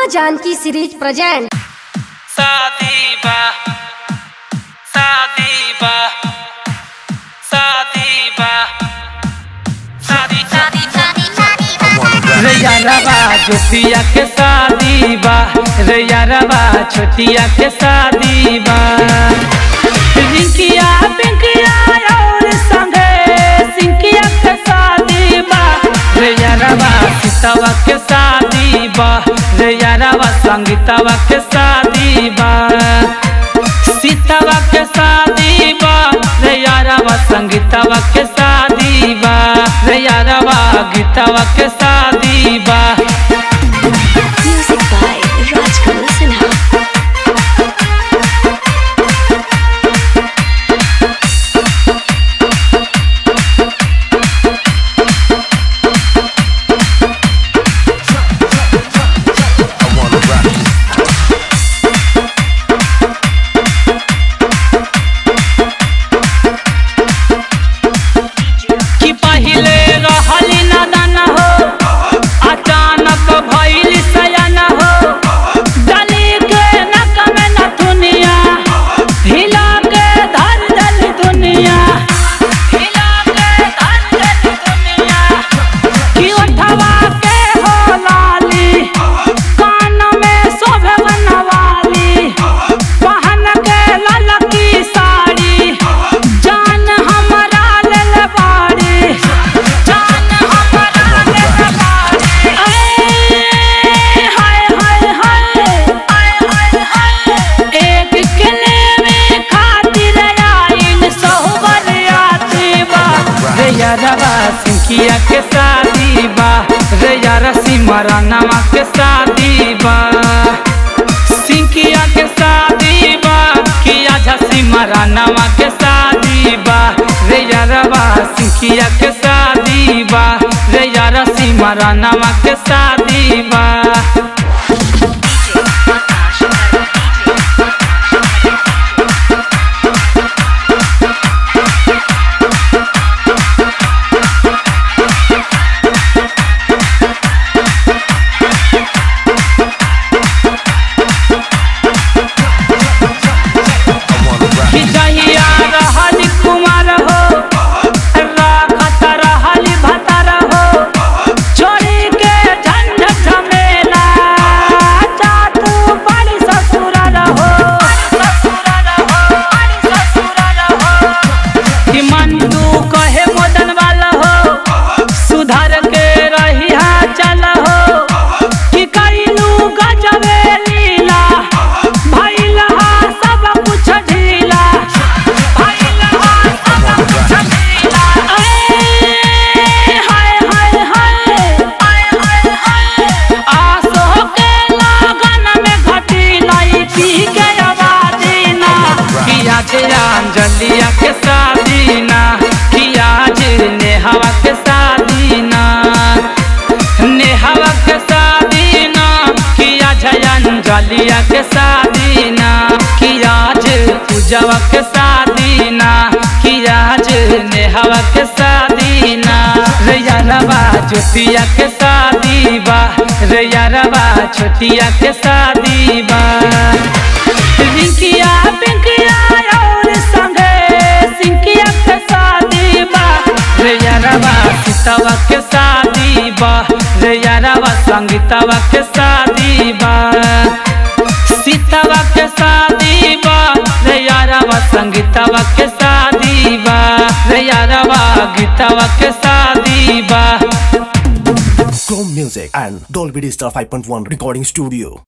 माँ Janaki series present शादी बा शादी बा शादी बा शादी रे यारबा छोटिया के शादी बा रे यारबा छोटिया के शादी बा रिंकिया पिंकिया और संगे सिंकिया के शादी बा रे यारबा सीतवा के शादी बा रे यारबा संगीतवा के शादी बा सीतवा के शादी बा रे यारबा संगीतवा के शादी बा रे यारबा गीतवा के शादी बा Music by Rajkamal Sinha. कि पहिले रहली नादान हो अचानक भइल सयान हो गली के नक में नथुनिया हिला के धर दल दुनिया हिला के धर दल दुनिया कि उठवा के हो लाली कान में शोभे बनवाली पहन के ललकी साड़ी जान हमरा लेल बाड़ी जान हमरा लेल बाड़ी ऐ हाय हाय हाय हाय हाय हाय एक किले में खातिर आइल सोहबर आती बा रे यारबा सिंकिया के शादी बा रे यार सिमरनवा के शादी बा सिंकिया के शादी बा किया झसी मरानवा के शादी बा रे यारबा सिंकिया के शादी बा रे यार सिमरनवा के शादी बा कि जहिया रहल कुमार हो राखत रहल भतर हो छोड़ी के झंझट झमेला जातू बड़ी ससुर रहो कि मंटू कहे मदन वाला हो सुधर के रहिया चल हो कि कैलू गजबे लीला भइल हा सब कुछ ढीला भइल हा सब कुछ ढीला ऐ हाय हाय हाय हाय हाय हाय आसो के लगन में घटी लाई पी के आवाज़ी ना किया जे अंजलिया के शादी ना किया जे नेहवा के शादी ना नेहवा के शादी ना किया जयंजलिया के शादी ना किया जे पूजवा के शादी ना किया जे नेहवा के शादी ना रे यारबा ज्योतिया के शादी बा रे यारबा छोटिया के शादी बा रिंकिया पिंकिया और संगे सिंकिया के शादी बा रे यारबा सीतवा के शादी बा रे यारबा संगीतवा के शादी बा सीतवा के शादी बा रे यारबा संगीतवा के शादी बा रे यारबा गीतवा के शादी बा Chrome Music and Dolby Digital 5.1 Recording Studio.